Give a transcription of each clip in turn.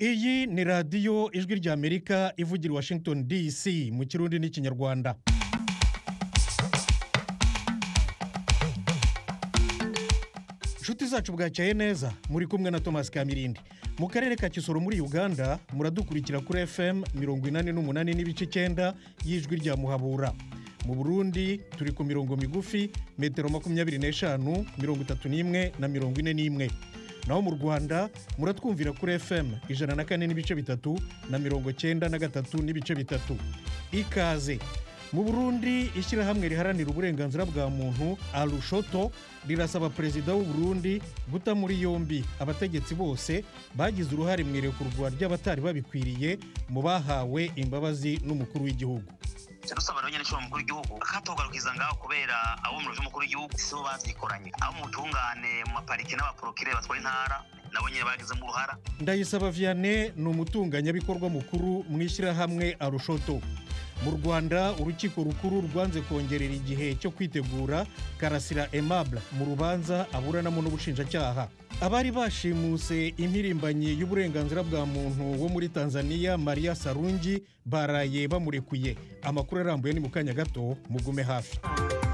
iyi ni radiyo ijwi ry'amerika ivugira i washington dc mu kirundi n'ikinyarwanda inshuti zacu bwacyaye neza muri kumwe na thomas kamirindi mu karere ka kisoro muri uganda muradukurikira kuri fm mirongo inani n'umunani n'ibice icyenda y'ijwi rya muhabura mu burundi turi ku mirongo migufi metero makumyabiri n'eshanu mirongo itatu n'imwe na mirongo ine n'imwe naho mu rwanda muratwumvira kuri fm ijana na kane n'ibice bitatu na mirongo cyenda na gatatu n'ibice bitatu ikaze mu burundi ishyirahamwe riharanira uburenganzira bwa muntu arushoto rirasaba perezida w'u Burundi guta muri yombi abategetsi bose bagize uruhare mu irekurwa ry'abatari babikwiriye mu bahawe imbabazi n'umukuru w'igihugu dusaba rero nyine umukuru w'igihugu akatogarukiza ngaho kubera abo mu rujya umukuru w'igihugu si bo babyikoranye abo mu butungane mu maparike n'abaporokire batwara intara nabo nyine bagizemo uruhara ndayisaba vianney ni umutunganyabikorwa mukuru mu ishyirahamwe arushoto mu rwanda urukiko rukuru rwanze kongerera igihe cyo kwitegura karasira aimable mu rubanza aburanamo n'ubushinjacyaha abari bashimuse impirimbanyi y'uburenganzira bwa muntu wo muri tanzania maria sarungi baraye bamurekuye amakuru arambuye ni mu kanya gato mugume hafi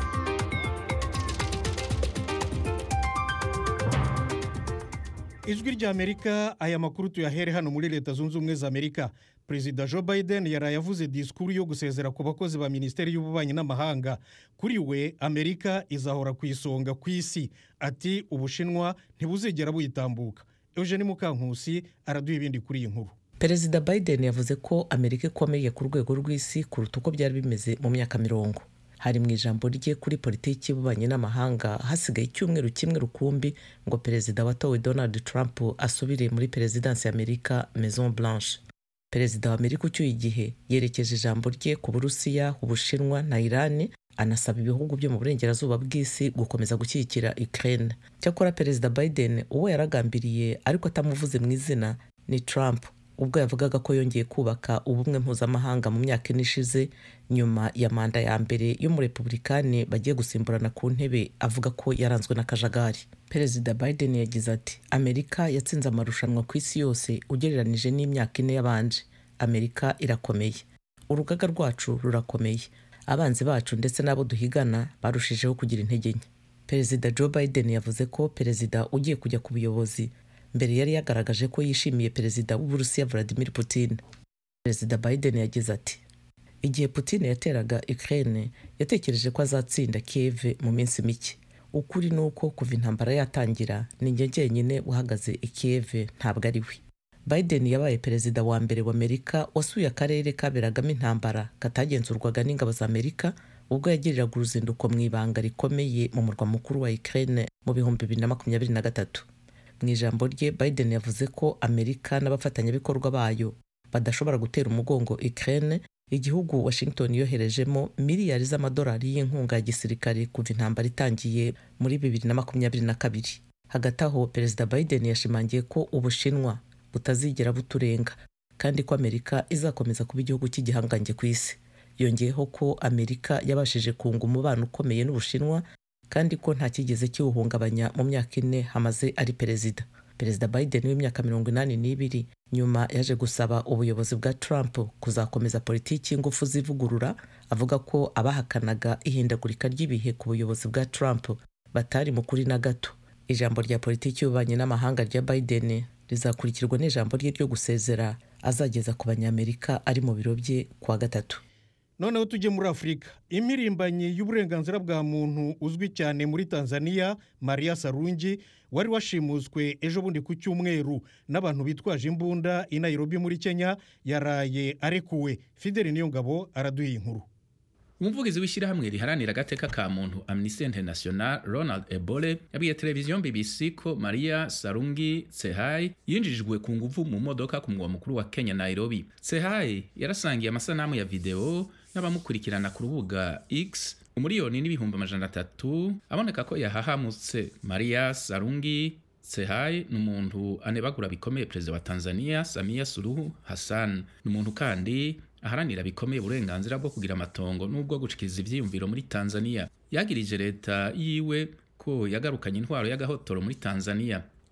ijwi ry'amerika aya makuru tuyahere hano muri leta zunze ubumwe za amerika perezida joe biden yaraye avuze disikuru yo gusezera ku bakozi ba minisiteri y'ububanyi n'amahanga kuri we amerika izahora ku isonga ku isi ati ubushinwa ntibuzigera buyitambuka eugene mukankusi araduha ibindi kuri iyi nkuru perezida biden yavuze ko amerika ikomeye ku rwego rw'isi kuruta uko byari bimeze mu myaka mirongo hari mu ijambo rye kuri politiki y'ububanyi n'amahanga hasigaye icyumweru kimwe rukumbi ngo perezida watowe donald trump asubire muri perezidansi y'amerika maison blanche perezida wa amerika ucyuye igihe yerekeje ijambo rye ku burusiya ubushinwa na irani anasaba ibihugu byo mu burengerazuba bw'isi gukomeza gushyigikira ukraine cyakora perezida biden uwo yaragambiriye ariko atamuvuze mu izina ni trump ubwo yavugaga ko yongeye kubaka ubumwe mpuzamahanga mu myaka ine ishize nyuma ya manda ya mbere y'umurepublikani bagiye gusimburana ku ntebe avuga ko yaranzwe n'akajagari perezida biden yagize ati amerika yatsinze amarushanwa ku isi yose ugereranije n'imyaka ine yabanje amerika irakomeye urugaga rwacu rurakomeye abanzi bacu ndetse n'abo duhigana barushijeho kugira intege nke perezida joe biden yavuze ko perezida ugiye kujya ku buyobozi mbere yari yagaragaje ko yishimiye perezida w'uburusiya vladimir putin perezida biden yagize ati igihe putin yateraga ukraine yatekereje ko azatsinda kiev mu minsi mike ukuri ni uko kuva intambara yatangira ni njye jyenyine uhagaze i kiev ntabwo ari we biden yabaye perezida wa mbere wa amerika wasuye akarere kaberagamo intambara katagenzurwaga n'ingabo za amerika ubwo yagiriraga uruzinduko mu ibanga rikomeye mu murwa mukuru wa ukraine mu bihumbi bibiri na makumyabiri na gatatu mu ijambo rye biden yavuze ko amerika n'abafatanyabikorwa bayo badashobora gutera umugongo ukraine igihugu washington yoherejemo miliyari z'amadolari y'inkunga ya gisirikare kuva intambara itangiye muri bibiri na makumyabiri na kabiri hagati aho perezida biden yashimangiye ko ubushinwa butazigera buturenga kandi ko amerika izakomeza kuba igihugu cy'igihangange ku isi yongeyeho ko amerika yabashije kunga umubano ukomeye n'ubushinwa kandi ko nta kigeze kiwuhungabanya mu myaka ine hamaze ari perezida perezida biden w'imyaka mirongo inani n'ibiri nyuma yaje gusaba ubuyobozi bwa trump kuzakomeza politiki y'ingufu zivugurura avuga ko abahakanaga ihindagurika ry'ibihe ku buyobozi bwa trump batari mu kuri na gato ijambo rya politiki y'ububanyi n'amahanga rya biden rizakurikirwa n'ijambo rye ryo gusezera azageza ku banyamerika ari mu biro bye kuwa gatatu noneho tujye muri afurika impirimbanyi y'uburenganzira bwa muntu uzwi cyane muri tanzania maria sarungi wari washimuswe ejo bundi ku cyumweru n'abantu bitwaje imbunda i nairobi muri kenya yaraye arekuwe fideli niyongabo araduha inkuru umuvugizi w'ishyirahamwe riharanira agateka ka muntu amnesty international ronald ebole yabwiye televiziyo bbc ko maria sarungi tsehai yinjirijwe ku nguvu mu modoka ku mugwa mukuru wa kenya nairobi tsehai yarasangiye amasanamu ya videwo n'abamukurikirana ku rubuga x umuriyoni n'ibihumbi amajana atatu aboneka ko yahahamutse maria sarungi tsehai ni umuntu anebagura bikomeye perezida wa tanzania samia suluhu hassan ni umuntu kandi aharanira bikomeye uburenganzira bwo kugira amatongo n'ubwo gushikiriza ivyiyumviro muri tanzania yagirije leta yiwe ko yagarukanye intwaro y'agahotoro muri tanzania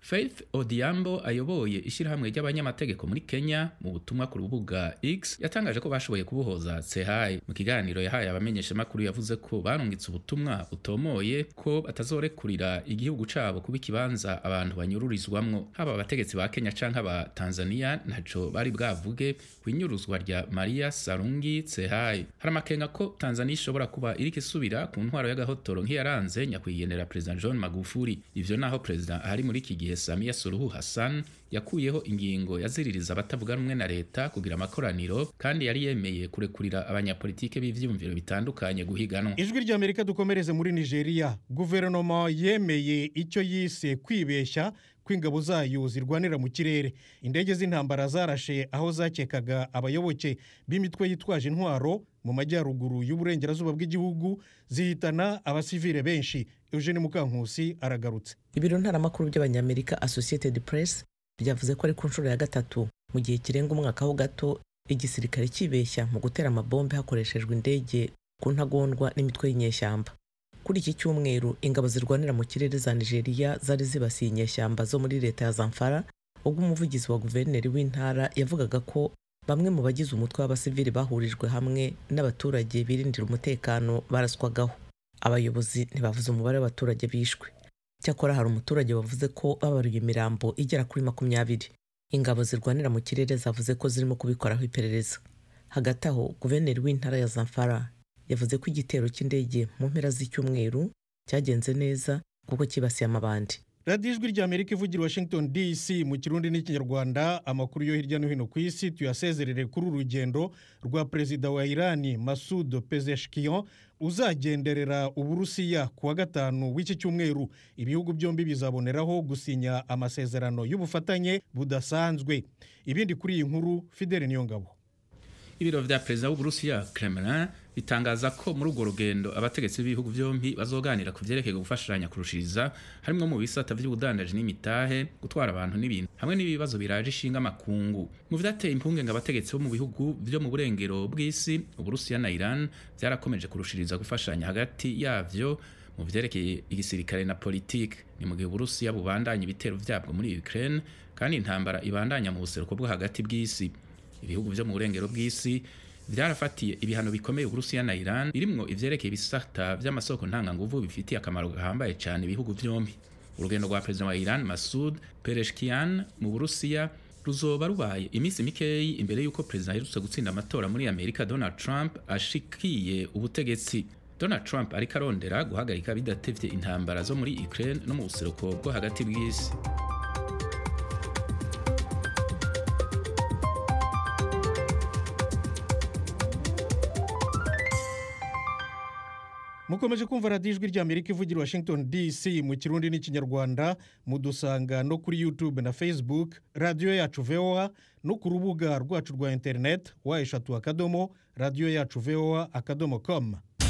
faith odiambo ayoboye ishyirahamwe ry'abanyamategeko muri kenya mu butumwa ku rubuga x yatangaje ko bashoboye kubohoza sehai mu kiganiro yahaye abamenyeshamakuru yavuze ko barungitse ubutumwa butomoye ko batazorekurira igihugu cabo kuba ikibanza abantu banyururizwamwo haba abategetsi ba kenya canke aba tanzania ntaco bari bwavuge ku inyuruzwa rya maria sarungi sehai hari amakenga ko tanzania ishobora kuba iriko isubira ku ntwaro y'agahotoro nk'iyaranze nyakwigendera perezida john magufuli ivyo naho perezida ahari muri iki gihe samia suruhu hassan yakuyeho ingingo yaziririza abatavuga rumwe na leta kugira amakoraniro kandi yari yemeye kurekurira abanyapolitike b'ivyiyumviro bitandukanye guhiganwa ijwi ry'amerika dukomereze muri nigeria guverinoma yemeye icyo yise kwibeshya kw'ingabo zayo zirwanira mu kirere indege z'intambara zarashe aho zakekaga abayoboke b'imitwe yitwaje intwaro mu majyaruguru y'uburengerazuba bw'igihugu zihitana abasivile benshi eugene mukankusi aragarutse ibiro ntaramakuru by'abanyamerika associated press byavuze ko ari ku nshuro ya gatatu mu gihe kirenga umwaka ho gato igisirikare kibeshya mu gutera amabombe hakoreshejwe indege ku ntagondwa n'imitwe y'inyeshyamba kuri iki cyumweru ingabo zirwanira mu kirere za nigeria zari zibasiye inyeshyamba zo muri leta ya zamfara ubwo umuvugizi wa guverineri w'intara yavugaga ko bamwe mu bagize umutwe w'abasivili bahurijwe hamwe n'abaturage birindira umutekano baraswagaho abayobozi ntibavuze umubare w'abaturage bishwe cyakora hari umuturage wavuze ko babaruye imirambo igera kuri makumyabiri ingabo zirwanira mu kirere zavuze ko zirimo kubikoraho iperereza hagati aho guverineri w'intara ya zamfara yavuze ko igitero cy'indege mu mpera z'icyumweru cyagenze neza kuko cyibasiye amabandi radiyo ijwi ry'amerika ivugira washington dc mu kirundi n'ikinyarwanda amakuru yo hirya no hino ku isi tuyasezerere kuri uru rugendo rwa perezida wa irani masud pezeshkian uzagenderera uburusiya ku wa gatanu w'iki cyumweru ibihugu byombi bizaboneraho gusinya amasezerano y'ubufatanye budasanzwe ibindi kuri iyi nkuru fidele niyongabo ibiro vya perezida w'uburusiya kremlin bitangaza ko muri urwo rugendo abategetsi b'ibihugu byombi bazoganira ku vyerekeye gufashanya kurushiriza harimwo mu bisata vy'ubudandaji n'imitahe gutwara abantu n'ibintu hamwe n'ibibazo biraje ishinga amakungu mu vyateye impungenge abategetsi bo mu bihugu vyo mu burengero bw'isi uburusiya na iran vyarakomeje kurushiriza gufashanya hagati yavyo mu vyerekeye igisirikare na politike ni mu gihe uburusiya bubandanya ibitero vyabwo muri ukraine kandi intambara ibandanya mu buseruko bwo hagati bw'isi ibihugu vyo mu burengero bw'isi vyarafatiye ibihano bikomeye uburusiya na iran birimwo ivyerekeye ibisata vy'amasoko ntanganguvu bifitiye akamaro gahambaye cane ibihugu vyombi urugendo rwa perezida wa iran masud pereshkian mu burusiya ruzoba rubaye iminsi mikeyi imbere y'uko perezida aherutse gutsinda amatora muri amerika donald trump ashikiye ubutegetsi donald trump ariko arondera guhagarika bidatevye intambara zo muri ukraine no mu buseruko bwo hagati bw'isi mukomeje kumva radiyo ijwi ry'amerika ivugira washington dc mu kirundi n'ikinyarwanda mudusanga no kuri youtube na facebook radiyo yacu voa no ku rubuga rwacu rwa interineti wa eshatu akadomo radiyo yacu voa akadomo com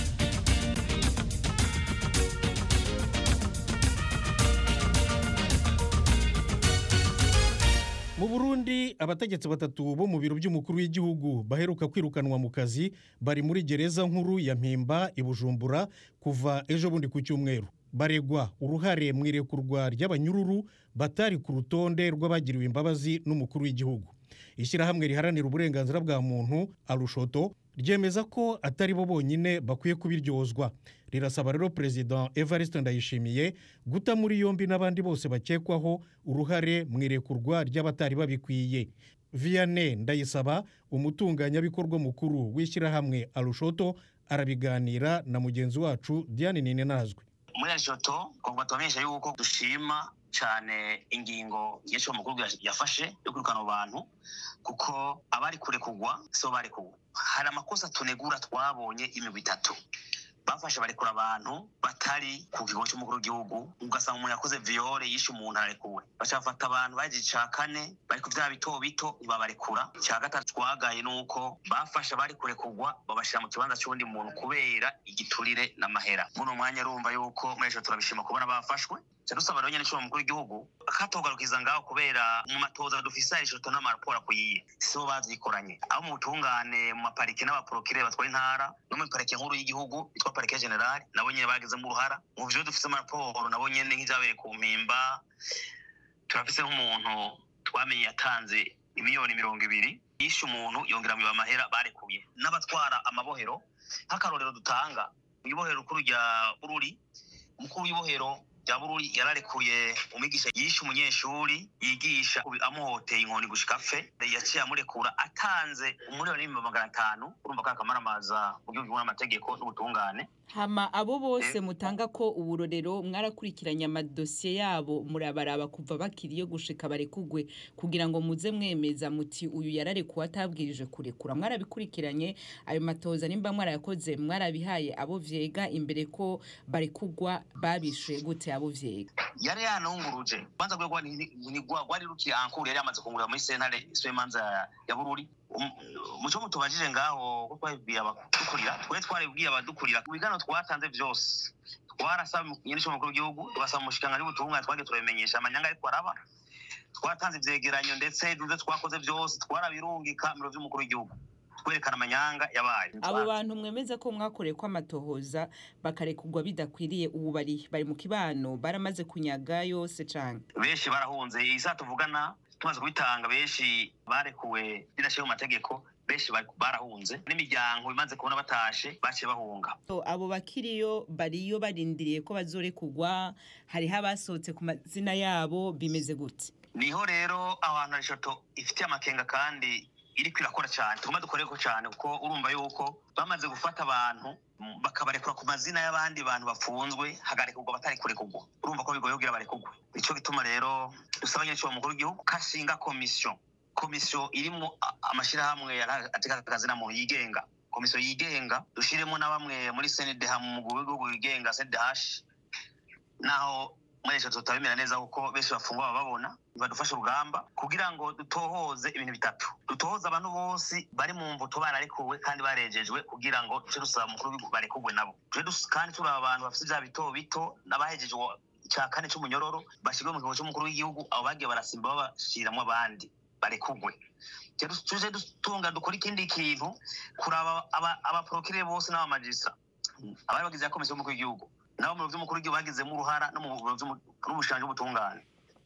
mu burundi abategetsi batatu bo mu biro by'umukuru w'igihugu baheruka kwirukanwa mu kazi bari muri gereza nkuru ya mpimba i bujumbura kuva ejo bundi ku cyumweru baregwa uruhare mu irekurwa ry'abanyururu batari ku rutonde rw'abagiriwe imbabazi n'umukuru w'igihugu ishyirahamwe riharanira uburenganzira bwa muntu arushoto ryemeza ko atari bo bonyine bakwiye kubiryozwa rirasaba rero perezida evariste ndayishimiye guta muri yombi n'abandi bose bakekwaho uruhare mu irekurwa ry'abatari babikwiye vianney ndayisaba umutunganyabikorwa mukuru w'ishyirahamwe arushoto arabiganira na mugenzi wacu diane ninenazwe muri arishoto twavuga tubamenyesha yuko dushima cyane ingingo nyinshi mukuru yafashe yo kwirukana abo bantu kuko abari kurekurwa si bo barekurwa hari amakosa tunegura twabonye imigwi itatu bafashe barekura abantu batari ku kigo cy'umukuru w'igihugu ugasanga umuntu yakoze viyore yishe umuntu ararekuwe baca bafata abantu bagize icya kane bari ku byaha bito bito ntibabarekura icya gatatu twagaye ni uko bafashe abari kurekurwa babashyira mu kibanza cy'undi muntu kubera igiturire n'amahera muri uwo mwanya urumva yuko muri ejo turabishima kubona bafashwe dusaba rero nyine mukuru w'igihugu akatogarukiza ngaho kubera mu matoza dufise arishoto n'amaraporo akwiye si bo bavyikoranye abo mu butungane mu maparike n'abaporokire batwara intara no muri parike nkuru y'igihugu yitwa parike generale nabo nyine bagizemo uruhara mu vyo dufise amaraporo nabo nyene nk'ivyabereye ku mpimba turafise nk'umuntu twamenye yatanze imiliyoni mirongo ibiri yishe umuntu yongera mwiba amahera barekuye n'abatwara amabohero nk'akarorero dutanga ibohero rukuru rya bururi umukuru w'ibohero rya bururi yararekuye umwigisha yishe umunyeshuri yigisha amuhoteye inkoni gushika fe yaciye amurekura atanze umuriyoni n'ibihumbi magana atanu urumva ko akamaramaza mu gihugu n'amategeko n'ubutungane hama abo bose mutanga ko uburorero mwarakurikiranye amadosiye yabo murabaraba kuva bakiriye gushika barekugwe kugira ngo muze mwemeza muti uyu yararekuwe atabwirije kurekura mwarabikurikiranye ayo matoza nimba mwarayakoze mwarabihaye abo vyega imbere ko barekugwa babishe gute abo vyega yari yanunguruje banza gwe gwari rukiye ankuru yari yamaze kungurira muri sentare imanza ya bururi muco mutubajije ngaho ko twabibwiye abadukurira twe twaribwiye abadukurira ku bigano twatanze vyose twarasaba nyirisho mukuru w'igihugu tugasaba umushikiranganji w'ubutungane twagiye turabimenyesha amanyanga ariko araba twatanze ivyegeranyo ndetse ivyo twakoze vyose twarabirungika mu biro vy'umukuru w'igihugu twerekana amanyanga yabaye abo bantu mwemeza ko mwakoreye ko amatohoza bakarekugwa bidakwiriye ubu bari bari mu kibano baramaze kunyaga yose cane benshi barahunze iyi saa tuvugana tumaze kubitanga benshi barekuwe bidashiye mu mategeko benshi barahunze n'imiryango imaze kubona batashe baciye bahunga abo bakiriyo bariyo barindiriye ko bazorekugwa hariho abasohotse ku mazina yabo bimeze gute niho rero abantu rishoto ifitiye amakenga kandi iriko irakora cyane tugomba dukoreko cyane kuko urumva yuko bamaze gufata abantu bakabarekura ku mazina y'abandi bantu bafunzwe hagarekurwa batari kurekurwa urumva ko bigoye kugira barekurwe nico gituma rero dusaba nyiricyo mukuru w'igihugu kashinga komisiyo komisiyo irimo amashirahamwe ateka akazina muntu yigenga komisiyo yigenga dushiremo na bamwe muri cndh mu mugwi w'igihugu wigenga cndh naho muri leta tutabimera neza kuko benshi bafungwa baba babona badufasha urugamba kugira ngo dutohoze ibintu bitatu dutohoze abantu bose bari mu mvuto bararekuwe kandi barejejwe kugira ngo duce dusaba mukuru w'igihugu barekugwe nabo kandi turaba abantu bafite ibyaha bito bito n'abahejeje cya kane c'umunyororo bashyirwe mu kigo cy'umukuru w'igihugu abo bagiye barasimba babashiramwo abandi barekugwe tuje dutunga dukora ikindi kintu kuraba abaporokire bose n'abamajisa abari bagize ya komisiyo y'umukuru w'igihugu nabo mu biro by'umukuru w'igihugu bagizemo uruhara no mu biro n'ubushanje bw'ubutungane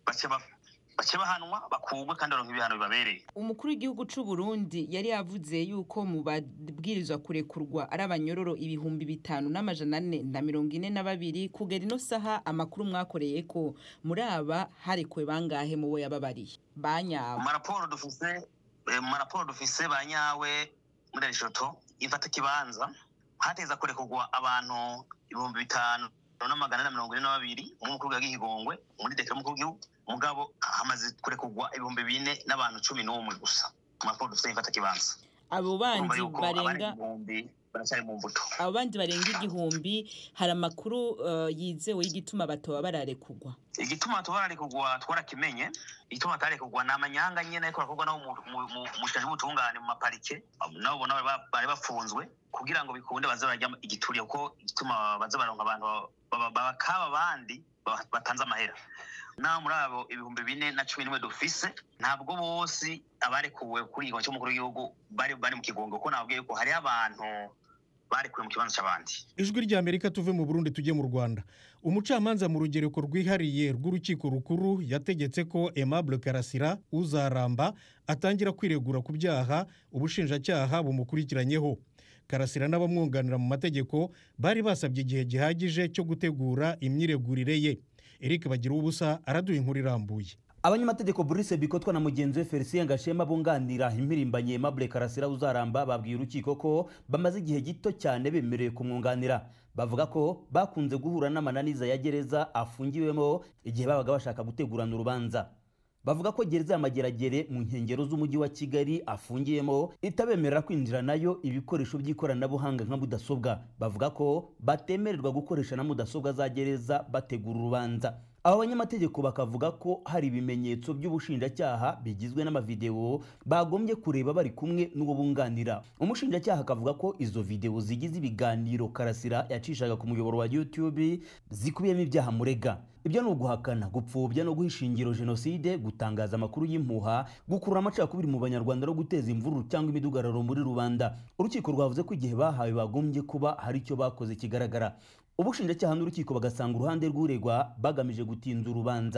bace bahanwa bakugwe kandi baronka ibihano bibabereye umukuru w'igihugu c'u Burundi yari yavuze yuko mu babwirizwa kurekurwa ari abanyororo ibihumbi bitanu n'amajana ane na mirongo ine na babiri kugera ino saha amakuru mwakoreye ko muri aba harekuwe bangahe mu bo yababariye banyawe mu maraporo dufise mu maraporo dufise banyawe muri rishoto ifata kibanza hateza kurekurwa abantu ibihumbi bitanu n'amagana na mirongo ine na babiri umukuru w'igihigongwe muri dekera y'umukuru w'igihugu mugabo hamaze kurekurwa ibihumbi bine n'abantu cumi n'umwe gusa mu maporo dufite ifata kibanza abo bandi barenga baracyari mu mbuto abo bandi barenga igihumbi hari amakuru yizewe y'igituma batoba bararekugwa igituma batoba bararekugwa twarakimenye igituma batarekugwa ni amanyanga nyine ariko barakorwa nabo mu bushaje bw'ubutungane mu maparike nabo ubona bari bafunzwe kugira ngo bikunde baze barajya igituriye kuko igituma baze baronka abantu bakaba abandi batanze amahera naho muri abo ibihumbi bine na cumi n'imwe dufise ntabwo bose abarekuwe kuri ikigo cy'umukuru w'igihugu bari bari mu kigongo kuko nababwiye ko hariho abantu barekuwe mu kibanza cy'abandi ijwi ry'amerika tuve mu burundi tujye mu rwanda umucamanza mu rugereko rwihariye rw'urukiko rukuru yategetse ko aimable karasira uzaramba atangira kwiregura ku byaha ubushinjacyaha bumukurikiranyeho karasira n'abamwunganira mu mategeko bari basabye igihe gihagije cyo gutegura imyiregurire ye eric bagira ubusa araduha inkuru irambuye abanyamategeko Brice bikotwa na mugenzi we Felicien Gashema bunganira impirimbanye Aimable Karasira uzaramba babwiye urukiko ko bamaze igihe gito cyane bemerewe kumwunganira bavuga ko bakunze guhura n'amananiza ya gereza afungiwemo igihe babaga bashaka gutegurana urubanza bavuga ko gereza y'amageragere mu nkengero z'umujyi wa kigali afungiyemo itabemerera kwinjira nayo ibikoresho by'ikoranabuhanga nka mudasobwa bavuga ko batemererwa gukoresha na mudasobwa za gereza bategura urubanza aba banyamategeko bakavuga ko hari ibimenyetso by'ubushinjacyaha bigizwe n'amavidewo bagombye kureba bari kumwe n'uwo bunganira umushinjacyaha akavuga ko izo videwo zigize ibiganiro karasira yacishaga ku muyoboro wa youtube zikubiyemo ibyaha murega ibyo ni uguhakana gupfobya no guha ishingiro jenoside gutangaza amakuru y'impuha gukurura amacakubiri mu banyarwanda no guteza imvururu cyangwa imidugararo muri rubanda urukiko rwavuze ko igihe bahawe bagombye kuba hari icyo bakoze kigaragara ubushinjacyaha n'urukiko bagasanga uruhande rw'uregwa bagamije gutinza urubanza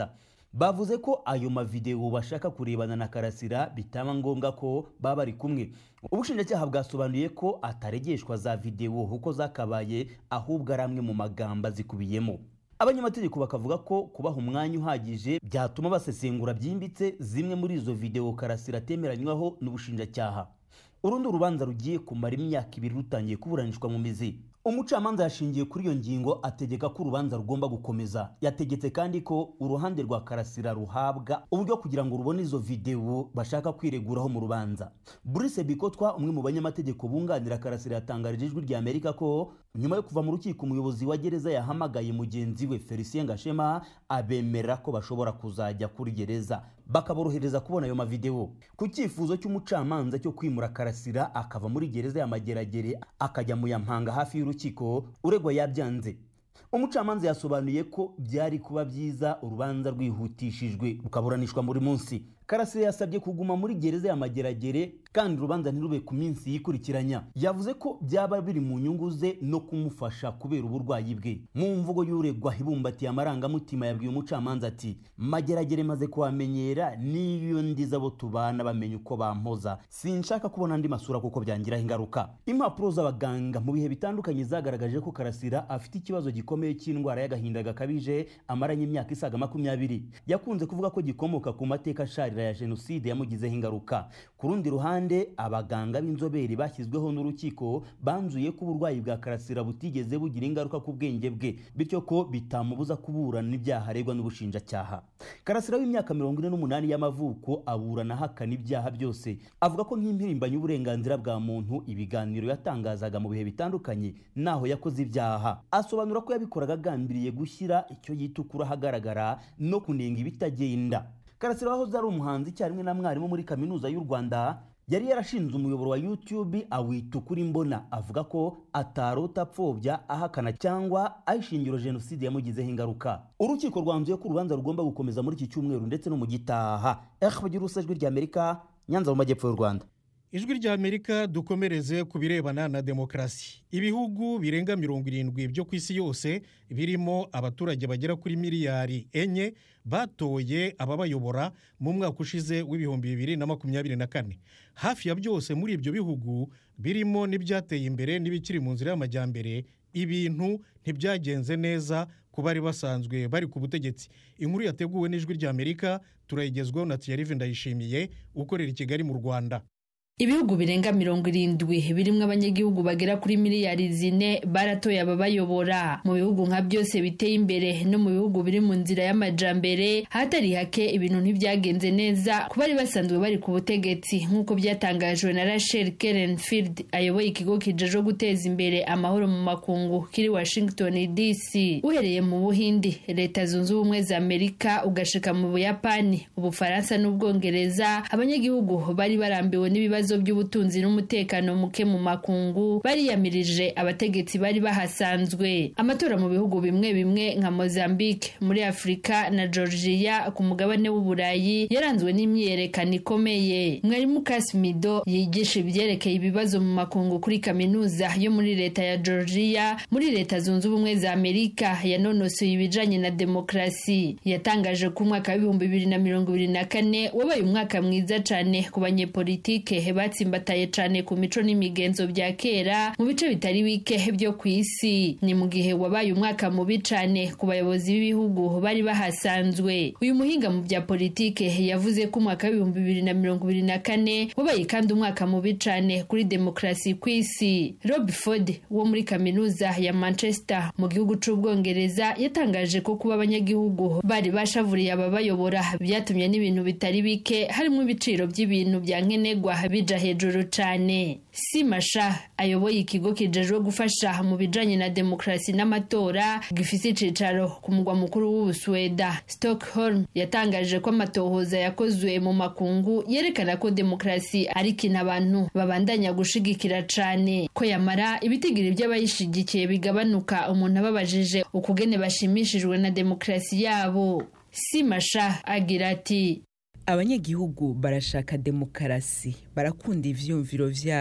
bavuze ko ayo mavidewo bashaka kurebana na karasira bitaba ngombwa ko baba bari kumwe ubushinjacyaha bwasobanuye ko ataregeshwa za videwo uko zakabaye ahubwo ari amwe mu magambo azikubiyemo abanyamategeko bakavuga ko kubaha umwanya uhagije byatuma basesengura byimbitse zimwe muri izo videwo karasira atemeranywaho n'ubushinjacyaha urundi urubanza rugiye kumara imyaka ibiri rutangiye kuburanishwa mu mizi umucamanza yashingiye kuri iyo ngingo ategeka ko urubanza rugomba gukomeza yategetse kandi ko uruhande rwa karasira ruhabwa uburyo kugira ngo rubone izo videwo bashaka kwireguraho mu rubanza Brice Bikotwa umwe mu banyamategeko bunganira karasira yatangarije ijwi rya Amerika ko nyuma yo kuva mu rukiko umuyobozi wa gereza yahamagaye mugenzi we Felicien Gashema abemerera ko bashobora kuzajya kuri gereza bakaborohereza kubona ayo mavidewo ku cyifuzo cy'umucamanza cyo kwimura karasira akava muri gereza ya mageragere akajya mu yampanga hafi y'urukiko uregwa yabyanze umucamanza yasobanuye ko byari kuba byiza urubanza rwihutishijwe rukaburanishwa buri munsi karasira yasabye kuguma muri gereza ya mageragere kandi urubanza ntirube ku minsi yikurikiranya yavuze ko byaba biri mu nyungu ze no kumufasha kubera uburwayi bwe mu mvugo y'uregwa ibumbatiye amarangamutima yabwiye umucamanza ati mageragere maze kuhamenyera n'iyo ndiza abo tubana bamenya uko bampoza sinshaka kubona andi masura kuko byangiraho ingaruka impapuro z'abaganga mu bihe bitandukanye zagaragaje ko karasira afite ikibazo gikomeye cy'indwara y'agahinda gakabije amaranye imyaka isaga makumyabiri yakunze kuvuga ko gikomoka ku mateka asharira ya jenoside yamugizeho ingaruka ku rundi ruhande abaganga b'inzobere bashyizweho n'urukiko banzuye ko uburwayi bwa karasira butigeze bugira ingaruka ku bwenge bwe bityo ko bitamubuza kuburana ibyaha aregwa n'ubushinjacyaha karasira w'imyaka mirongo ine n'umunani y'amavuko aburana ahakana ibyaha byose avuga ko nk'impirimbanyi y'uburenganzira bwa muntu ibiganiro yatangazaga mu bihe bitandukanye naho yakoze ibyaha asobanura ko yabikoraga agambiriye gushyira icyo yita ukuri ahagaragara no kunenga ibitagenda karasira wahoze ari umuhanzi icyarimwe na mwarimu muri kaminuza y'u rwanda yari yarashinze umuyoboro wa youtube awita ukuri mbona avuga ko atarota apfobya ahakana cyangwa ayishingiro jenoside yamugizeho ingaruka urukiko rwanzuye ko urubanza rugomba gukomeza muri iki cyumweru ndetse no mu gitaha bagira ijwi ry'amerika nyanza mu majyepfo y'u rwanda ijwi rya amerika dukomereze ku birebana na demokarasi ibihugu birenga mirongo irindwi byo ku isi yose birimo abaturage bagera kuri miliyari enye batoye ababayobora mu mwaka ushize w'ibihumbi bibiri na makumyabiri na kane hafi ya byose muri ibyo bihugu birimo n'ibyateye imbere n'ibikiri mu nzira y'amajyambere ibintu ntibyagenze neza ku bari basanzwe bari ku butegetsi inkuru yateguwe n'ijwi rya amerika turayigezwaho na tiyarive ndayishimiye ukorera i kigali mu rwanda ibihugu birenga mirongo irindwi birimo abanyagihugu bagera kuri miliyari zine baratoye ababayobora mu bihugu nka byose biteye imbere no mu bihugu biri mu nzira y'amajambere hatari hake ibintu ntibyagenze neza ku bari basanzwe bari ku butegetsi nk'uko byatangajwe na rachel kerenfield ayoboye ikigo kijejwe guteza imbere amahoro mu makungu kiri washington dc uhereye mu buhindi leta zunze ubumwe za amerika ugashika mu buyapani ubufaransa n'ubwongereza abanyagihugu bari barambiwe n'ibibazo ibibazo by'ubutunzi n'umutekano muke mu makungu bariyamirije abategetsi bari bahasanzwe amatora mu bihugu bimwe bimwe nka Mozambique muri Afurika na Georgia ku mugabane w'Uburayi yaranzwe n'imyiyerekano ikomeye mwarimu Kasimido yigisha ibyerekeye ibibazo mu makungu kuri kaminuza yo muri leta ya Georgia muri leta zunze ubumwe za Amerika yanonosoye ibijanye na demokarasi yatangaje ko umwaka w'ibihumbi bibiri na mirongo ibiri na kane wabaye umwaka mwiza cane ku banyepolitike batsimbataye cyane ku mico n'imigenzo bya kera mu bice bitari bike byo ku isi ni mu gihe wabaye umwaka mubi cyane ku bayobozi b'ibihugu bari bahasanzwe uyu muhinga mu bya politike yavuze ko umwaka w'ibihumbi bibiri na mirongo ibiri na kane wabaye kandi umwaka mubi cyane kuri demokarasi ku isi rob ford wo muri kaminuza ya manchester mu gihugu cy'ubwongereza yatangaje ko kuba abanyagihugu bari bashavuriye ababayobora byatumye n'ibintu bitari bike harimo ibiciro by'ibintu bya nkenerwa bija hejuru cyane simasha ayoboye ikigo kijejwe gufasha mu bijanye na demokarasi n'amatora gifise icicaro ku mugwa mukuru w'ubusweda stockholm yatangaje ko amatohoza yakozwe mu makungu yerekana ko demokarasi ari ikintu abantu babandanya gushigikira cane ko yamara ibitigiri by'abayishigikiye bigabanuka umuntu ababajije ukugene bashimishijwe na demokarasi yabo simasha agira ati abanyagihugu barashaka demokarasi barakunda ivyumviro vyayo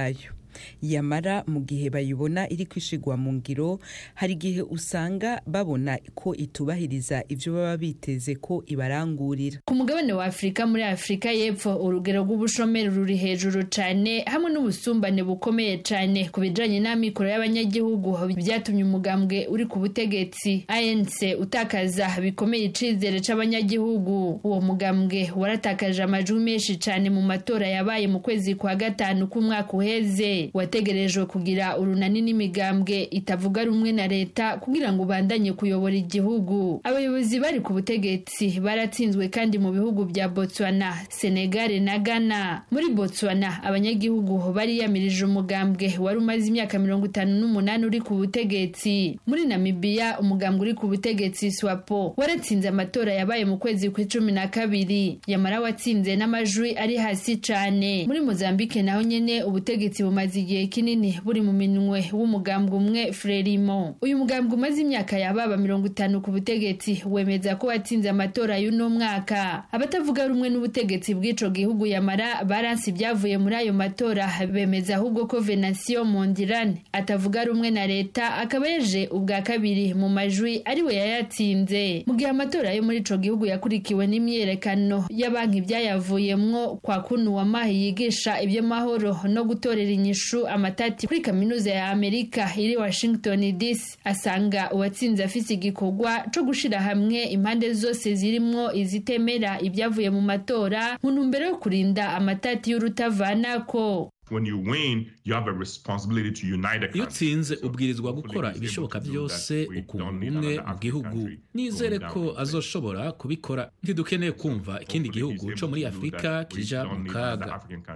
yamara mu gihe bayibona iri kwishigwa mu ngiro hari igihe usanga babona ko itubahiriza ivyo baba biteze ko ibarangurira ku mugabane wa afurika muri afurika y'epfo urugero rw'ubushomeri ruri hejuru cyane hamwe n'ubusumbane bukomeye cyane ku bijanye n'amikoro y'abanyagihugu byatumye umugambwe uri ku butegetsi anc utakaza bikomeye icizere c'abanyagihugu uwo mugambwe waratakaje amajwi menshi cyane mu matora yabaye mu kwezi kwa gatanu k'umwaka uheze wategerejwe kugira urunani n'imigambwe itavuga rumwe na leta kugira ngo ubandanye kuyobora igihugu abayobozi bari ku butegetsi baratsinzwe kandi mu bihugu bya botswana senegal na ghana muri botswana abanyagihugu bariyamirije umugambwe wari umaze imyaka mirongo itanu n'umunani uri ku butegetsi muri namibiya umugambwe uri ku butegetsi swapo waratsinze amatora yabaye mu kwezi kw'icumi na kabiri yamara watsinze n'amajwi ari hasi cane muri mozambike naho nyene ubutegetsi bumaze igihe kinini buri mu minwe w'umugambwe umwe frelimo uyu mugambwe umaze imyaka yababa mirongo itanu ku butegetsi wemeza ko watsinze amatora y'uno mwaka abatavuga rumwe n'ubutegetsi bw'ico gihugu yamara baransi ibyavuye muri ayo matora bemeza ahubwo ko venansiyo mondirane atavuga rumwe na leta akaba yaje ubwa kabiri mu majwi ariwe yayatsinze mu gihe amatora yo muri ico gihugu yakurikiwe n'imyiyerekano y'abanki byayavuyemwo kwa kunu wamahi yigisha iby'amahoro no gutorera inyishu amatati kuri kaminuza ya amerika iri washington dc asanga uwatsinze afise igikorwa co gushira hamwe impande zose zirimwo izitemera ibyavuye mu matora mu ntumbero yo kurinda amatati y'urutavanako iyo utsinze ubwirizwa gukora ibishoboka byose ukunga umwe mu gihugu nizere ko azoshobora kubikora ntidukeneye kumva ikindi gihugu co muri afurika kija mu kaga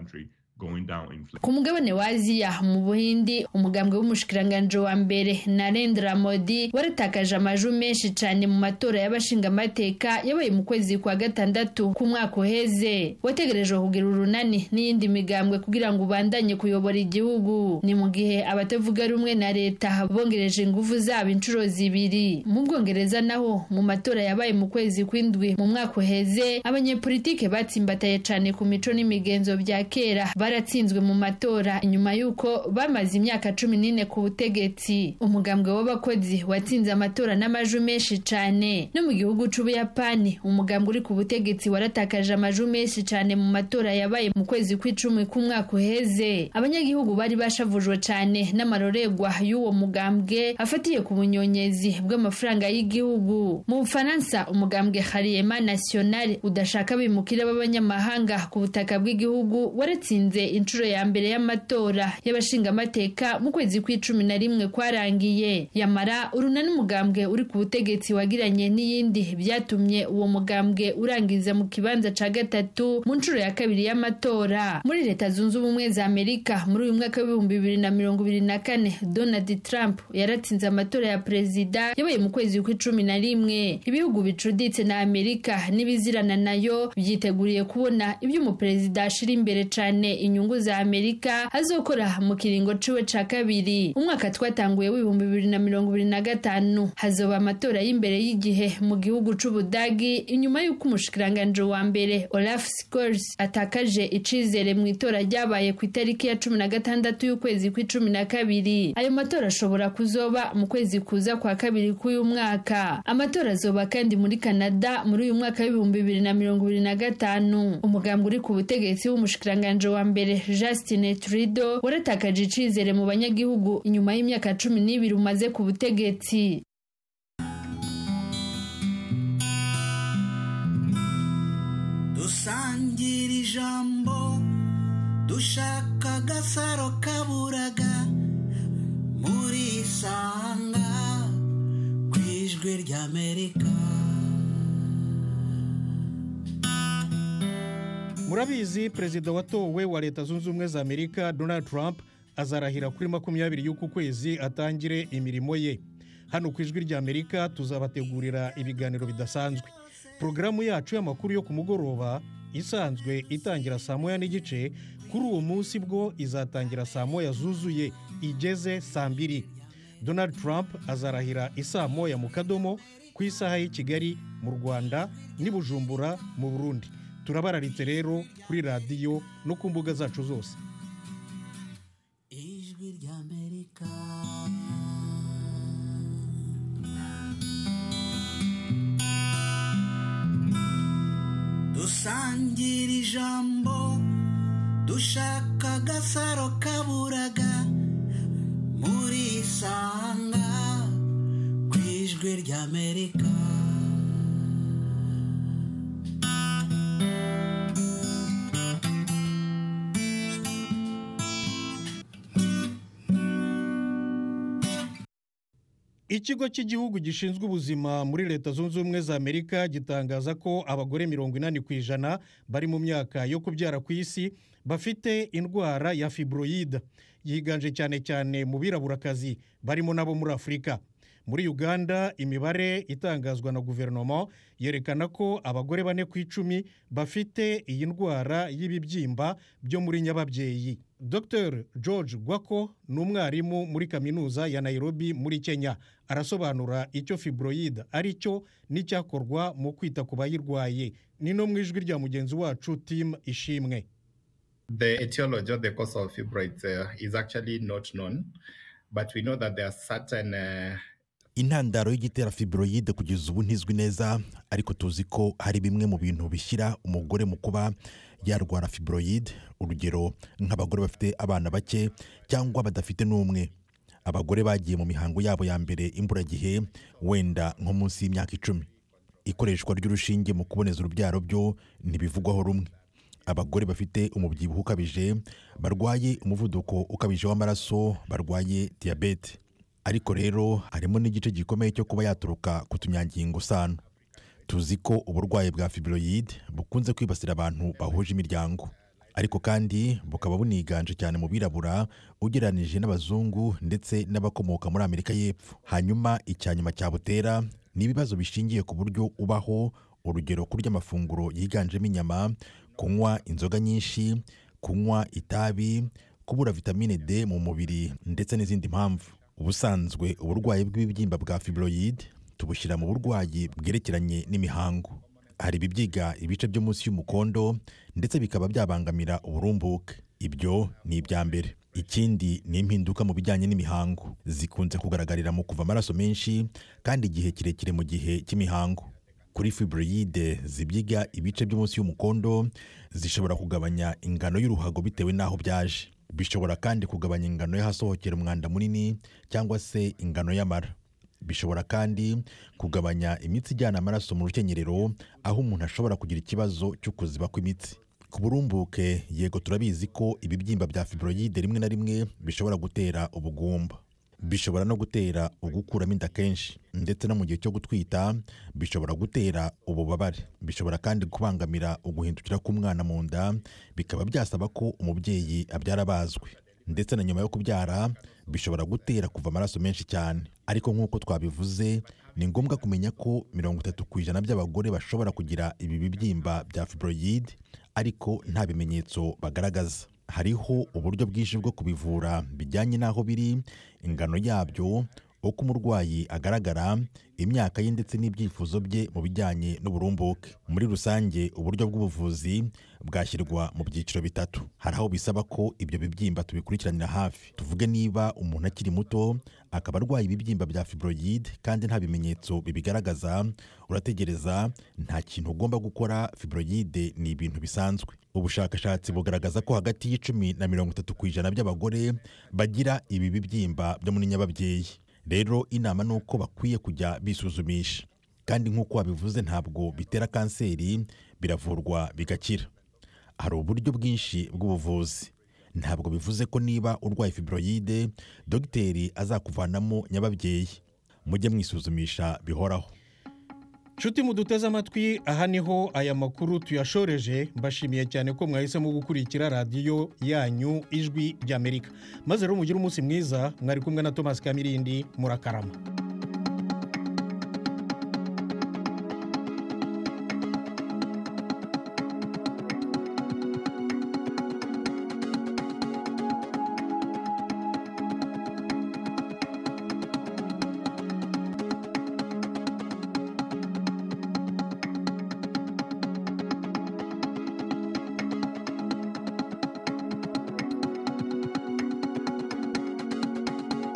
ku mugabane wa aziya mu buhindi umugambwe w'umushikiranganje wa mbere narendra modi waratakaje amajwi menshi cyane mu matora y'abashingamateka yabaye mu kwezi kwa gatandatu k'umwaka uheze wategerejwe kugira urunani n'iyindi migambwe kugira ngo ubandanye kuyobora igihugu ni mu gihe abatavuga rumwe na leta bongereje ingufu zabo inshuro zibiri mu bwongereza naho mu matora yabaye mu kwezi kw'indwi mu mwaka uheze abanyepolitike batsimbataye cyane ku mico n'imigenzo bya kera baratsinzwe mu matora nyuma y'uko bamaze imyaka cumi n'ine ku butegetsi umugambwe w'abakozi watsinze amatora n'amajwi menshi cyane no mu gihugu c'ubuyapani umugambwe uri ku butegetsi waratakaje amajwi menshi cyane mu matora yabaye mu kwezi kw'icumi k'umwaka uheze abanyagihugu bari bashavujwe cyane n'amarorerwa y'uwo mugambwe afatiye ku bunyonyezi bw'amafaranga y'igihugu mu bufaransa umugambwe hariyema national udashaka bimukira b'abanyamahanga ku butaka bw'igihugu waratsinze inshuro ya mbere y'amatora y'abashingamateka mu kwezi kw'icumi na rimwe kwarangiye yamara urunani umugambwe uri ku butegetsi wagiranye n'iyindi byatumye uwo mugambwe urangiza mu kibanza ca gatatu mu nshuro ya kabiri y'amatora muri leta zunze ubumwe za amerika muri uyu mwaka w'ibihumbi bibiri na mirongo ibiri na kane donald trump yaratsinze amatora ya perezida yabaye mu kwezi kw'icumi na rimwe ibihugu bicuditse na amerika n'ibizirana nayo byiteguriye kubona ibyo umuperezida ashira imbere cane inyungu za amerika azokora mu kiringo ciwe ca kabiri umwaka twatanguye w'ibihumbi bibiri na mirongo ibiri na gatanu hazoba amatora y'imbere y'igihe mu gihugu c'ubudagi inyuma y'uko umushikiranganje wa mbere olaf scholz atakaje icizere mu itora ryabaye ku itariki ya cumi na gatandatu y'ukwezi kw'icumi na kabiri ayo matora ashobora kuzoba mu kwezi kuza kwa kabiri k'uyu mwaka amatora azoba kandi muri canada muri uyu mwaka w'ibihumbi bibiri na mirongo ibiri na gatanu umugambwe uri ku butegetsi w'umushikiranganje wa mbere Justin Trudeau waratakaje icizere mu banyagihugu inyuma y'imyaka cumi n'ibiri umaze ku butegetsi dusangira ijambo dushaka agasaro kaburaga muri isanga ku ijwi ry'amerika murabizi perezida watowe wa leta zunze ubumwe za amerika donald trump azarahira kuri makumyabiri y'uku kwezi atangire imirimo ye hano ku ijwi rya amerika tuzabategurira ibiganiro bidasanzwe porogaramu yacu y'amakuru yo ku mugoroba isanzwe itangira saa moya n'igice kuri uwo munsi bwo izatangira saa moya zuzuye igeze saa mbiri donald trump azarahira isaa moya mu kadomo ku isaha y'i kigali mu rwanda n'i bujumbura mu burundi turabararitse rero kuri radiyo no ku mbuga zacu zose dusangira ijambo dushaka agasaro kaburaga muri isanga ku ijwi ry'amerika ikigo cy'igihugu gishinzwe ubuzima muri leta zunze ubumwe za amerika gitangaza ko abagore mirongo inani ku ijana bari mu myaka yo kubyara ku isi bafite indwara ya fibroyide yiganje cyane cyane mu biraburakazi barimo n'abo muri afurika muri uganda imibare itangazwa na guverinoma yerekana ko abagore bane ku icumi bafite iyi ndwara y'ibibyimba byo muri nyababyeyi dr george gwako ni umwarimu muri kaminuza ya nairobi muri kenya arasobanura icyo fibroyide ari cyo n'icyakorwa mu kwita ku bayirwaye ni no mu ijwi rya mugenzi wacu tim ishimwe The etiology or the cause of fibroids uh, is actually not known, but we know that there are certain uh, intandaro y'igitera fibroyide kugeza ubu ntizwi neza ariko tuzi ko hari bimwe mu bintu bishyira umugore mu kuba yarwara fibroyide urugero nk'abagore bafite abana bake cyangwa badafite n'umwe abagore bagiye mu mihango yabo ya mbere imburagihe wenda nko munsi y'imyaka icumi ikoreshwa ry'urushinge mu kuboneza urubyaro byo ntibivugwaho rumwe abagore bafite umubyibuho ukabije barwaye umuvuduko ukabije w'amaraso barwaye diyabete ariko rero harimo n'igice gikomeye cyo kuba yaturuka ku tunyangingo sano tuzi ko uburwayi bwa fibroyide bukunze kwibasira abantu bahuje imiryango ariko kandi bukaba buniganje cyane mu birabura ugereranije n'abazungu ndetse n'abakomoka muri amerika y'epfo hanyuma icya nyuma cyabutera ni ibibazo bishingiye ku buryo ubaho urugero kurya amafunguro yiganjemo inyama kunywa inzoga nyinshi kunywa itabi kubura vitamine d mu mubiri ndetse n'izindi mpamvu ubusanzwe uburwayi bw'ibibyimba bwa fibroyide tubushyira mu burwayi bwerekeranye n'imihango hari ibibyiga ibice byo munsi y'umukondo ndetse bikaba byabangamira uburumbuke ibyo ni ibya mbere ikindi ni impinduka mu bijyanye n'imihango zikunze kugaragarira mu kuva amaraso menshi kandi igihe kirekire mu gihe cy'imihango kuri fibroyide zibyiga ibice byo munsi y'umukondo zishobora kugabanya ingano y'uruhago bitewe n'aho byaje bishobora kandi kugabanya ingano y'ahasohokera umwanda munini cyangwa se ingano y'amara bishobora kandi kugabanya imitsi ijyana amaraso mu rukenyerero aho umuntu ashobora kugira ikibazo cyo kuziba kw'imitsi ku burumbuke yego turabizi ko ibibyimba bya fibroyide rimwe na rimwe bishobora gutera ubugumba bishobora no gutera ugukuramo inda kenshi ndetse no mu gihe cyo gutwita bishobora gutera ububabare bishobora kandi kubangamira uguhindukira k'umwana mu nda bikaba byasaba ko umubyeyi abyara abazwe ndetse na nyuma yo kubyara bishobora gutera kuva amaraso menshi cyane ariko nk'uko twabivuze ni ngombwa kumenya ko mirongo itatu ku ijana by'abagore bashobora kugira ibi bibyimba bya fibroyide ariko nta bimenyetso bagaragaza hariho uburyo bwinshi bwo kubivura bijyanye n'aho biri ingano yabyo uko umurwayi agaragara imyaka ye ndetse n'ibyifuzo bye mu bijyanye n'uburumbuke muri rusange uburyo bw'ubuvuzi bwashyirwa mu byiciro bitatu hari aho bisaba ko ibyo bibyimba tubikurikiranira hafi tuvuge niba umuntu akiri muto akaba arwaye ibibyimba bya fibroyide kandi nta bimenyetso bibigaragaza urategereza nta kintu ugomba gukora fibroyide ni ibintu bisanzwe ubushakashatsi bugaragaza ko hagati y'icumi na mirongo itatu ku ijana by'abagore bagira ibi bibyimba byo muri nyababyeyi rero inama ni uko bakwiye kujya bisuzumisha kandi nk'uko wabivuze ntabwo bitera kanseri biravurwa bigakira hari uburyo bwinshi bw'ubuvuzi ntabwo bivuze ko niba urwaye fibroyide dogiteri azakuvanamo nyababyeyi mujye mwisuzumisha bihoraho nshuti muduteze amatwi aha niho aya makuru tuyashoreje mbashimiye cyane ko mwahisemo gukurikira radiyo yanyu ijwi ry'amerika maze rero mugire umunsi mwiza mwari kumwe na thomas kamirindi murakarama